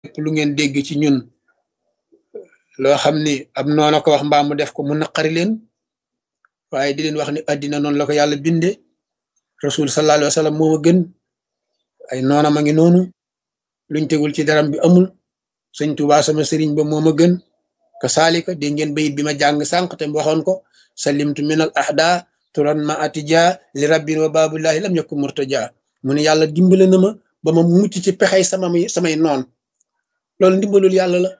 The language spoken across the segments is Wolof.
lépp lu ngeen dégg ci ñun loo xam ni ab noona ko wax mbaa mu def ko mu naqari leen waaye di leen wax ni addina noonu la ko yàlla binde rasul sallallahu alayhi wa sallam moo ma gën ay noona ma ngi noonu luñ tegul ci daram bi amul sëñ Tuubaa sama sëriñ ba moo ma gën ka saalika dégg ngeen bayit bi ma jàng sànq te waxoon ko salimtu min al ahda turan ma atija li rabbin wa babullahi lam yakun murtaja mu ne yàlla dimbale na ma ba ma mucc ci pexey sama samay noon loolu ndimbalul yàlla la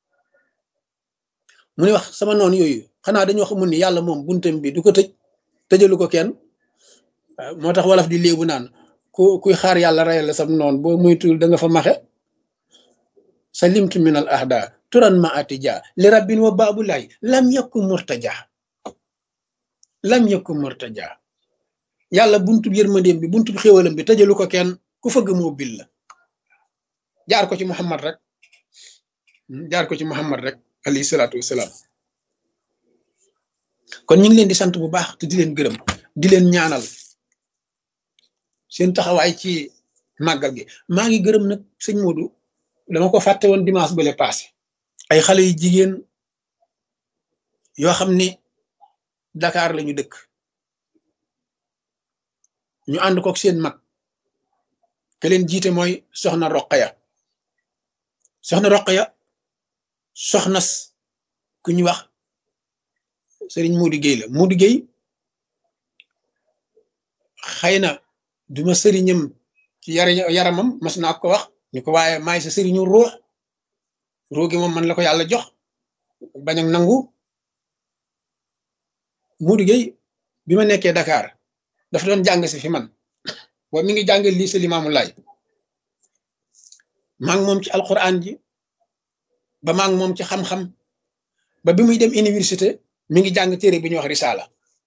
mu ne wax sama noon yooyu xanaa dañoo xamul ni yàlla moom buntam bi du ko tëj tëjalu ko kenn moo tax wolof di léebu naan ku kuy xaar yàlla rayal la sam noon boo moytuwul da nga fa maxe salimtu min al ahda turan ma atija li rabbin wa babullahi lam yakun murtaja lam yakun murtaja yàlla buntu yërmandeem bi buntu xéwalam bi tëjalu ko kenn ku fëgg moo bil la jaar ko ci muhammad rek jaar ko ci muhammad rek alayhi salaatu wasalaam kon ñu ngi leen di sant bu baax te di leen gërëm di leen ñaanal seen taxawaay ci màggal gi maa ngi gërëm nag sëñ Modou dama ko fàtte woon dimanche bële passé ay xale yu jigéen yoo xam ni Dakar lañu dëkk ñu ànd kook seen mag ke leen jiite mooy soxna Roqaya soxna Roqaya soxnas ku ñu wax Serigne Modou Gueye la Modou Gueye xëy na duma sëriñam ci yar yaramam mas naa ko wax ñu ko waaye maay sa sëriñu ruux ruux gi moom man la ko yàlla jox bañ ak nangu Modou Gueye bi ma nekkee Dakar dafa doon jàng si fi man boobu mi ngi jàng lii sa limaamu laay maa ngi moom ci alquran ji ba maa ngi moom ci xam-xam ba bi muy dem université mi ngi jàng téere bi ñuy wax risaala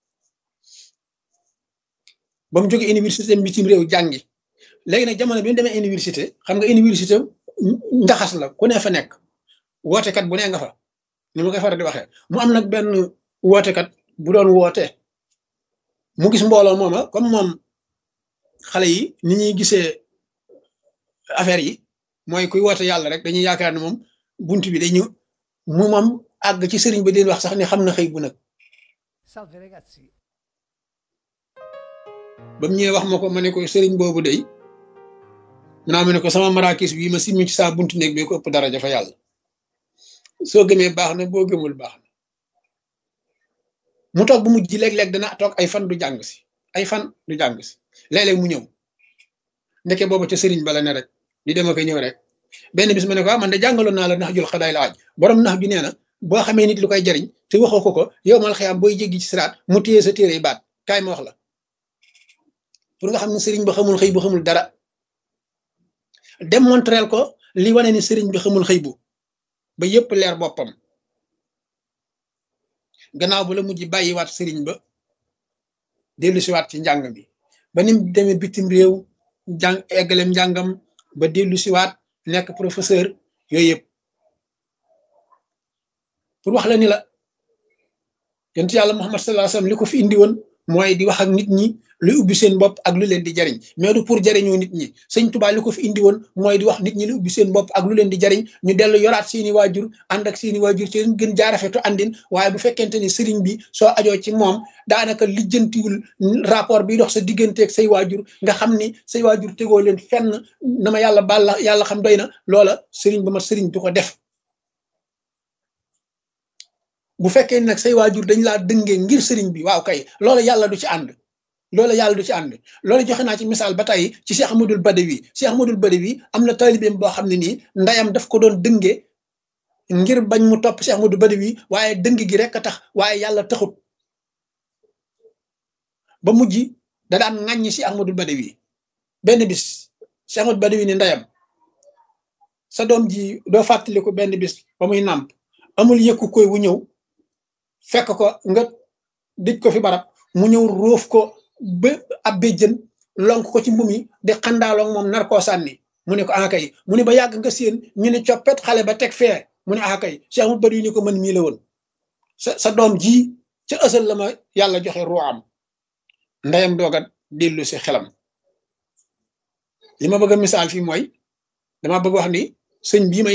ba mu jóge université bitim réew jàngi léegi nag jamono bi mu demee université xam nga université ndaxas la ku ne fa nekk wootekat bu ne nga fa ni ma koy faral di waxee mu am nag benn wootekat bu doon woote mu gis mbooloo mooma comme moom xale yi ni ñuy gisee affaire yi mooy kuy woote yàlla rek dañuy yaakaar ne moom bunt bi day ñëw mu moom àgg ci sëriñ ba leen wax sax ni xam na xëy bu nag ba mu ñëwee wax ma ko ma ne ko sëriñ boobu day naa ma ne ko sama marakis bii ma simmi ci saa buntu néeg bi ko ëpp daraja fa yàlla soo gëmee baax na boo gëmul baax na mu toog bu mujj léeg-léeg dana toog ay fan du jàng si ay fan du jàng si léeg-léeg mu ñëw ndeke boobu ca sëriñ bala ne rek di dem ak ñëw rek benn bis ma ne ko ah man de jàngaloon naa la nax jul xadaay la aj borom nax ju nee na boo xamee nit lu koy jariñ te waxoo ko ko yow mal xëyaam booy jéggi ci siraat mu téye sa téere baat kaay ma wax la pour nga xam ne sëriñ ba xamul xëy bu xamul dara démontreel ko li wane ni sëriñ bi xamul xëy bu ba yépp leer boppam gannaaw ba la mujj bàyyiwaat sëriñ ba dellu siwaat ci njàng mi ba nim demee bitim réew jàng eggalem njàngam ba dellu siwaat nekk professeur yooyu yëpp pour wax la ni la yonent yàlla Muhammad sallallahu alayhi wasallam li ko fi indi woon mooy di wax ak nit ñi luy ubbi seen bopp ak lu leen di jariñ mais du pour jariñoo nit ñi sëñ Tuubaa li ko fi indi woon mooy di wax nit ñi lu ubbi seen bopp ak lu leen di jariñ ñu dellu yoraat seeni waajur ànd ak seeni waajur ci leen gën jaarafetu àndin waaye bu fekkente ni sëriñ bi soo ajoo ci moom daanaka lijjantiwul rapport bi dox sa digganteeg say waajur nga xam ni say waajur tegoo leen fenn na ma yàlla baal la yàlla xam doy na loola sëriñ ba ma sëriñ du ko def bu fekkee nag say waajur dañ laa dëngee ngir sëriñ bi waaw kay loola yàlla du ci ànd loola yàlla du ci ànd loola joxe naa ci misaal ba tey ci Cheikh Ahmadul Badawi Cheikh Ahmadul Badawi am na taalibeem boo xam ne nii ndayam daf ko doon dënge ngir bañ mu topp Cheikh Ahmadul Badawi waaye dëng gi rek a tax waaye yàlla taxut ba mujj da daan ŋàññi Cheikh Ahmadul Badawi benn bis Cheikh Ahmadul Badawi ni ndayam sa doom ji doo fàttaliku benn bis ba muy nàmp amul yëkku koy wu ñëw fekk ko nga dëj ko fi barab mu ñëw róof ko ba ab béjjën lonk ko ci mbum yi di xandaaloog moom nar koo sànni mu ne ko akay mu ne ba yàgg nga séen ñu ne coppet xale ba teg fee mu ne akay Cheikh mu bari ni ko mën mii la woon sa sa doom ji ca ësal la ma yàlla joxe ruwaam ndeyam dooga dellu si xelam li ma bëgg a misaal fii mooy dama bëgg wax ni sëñ bii may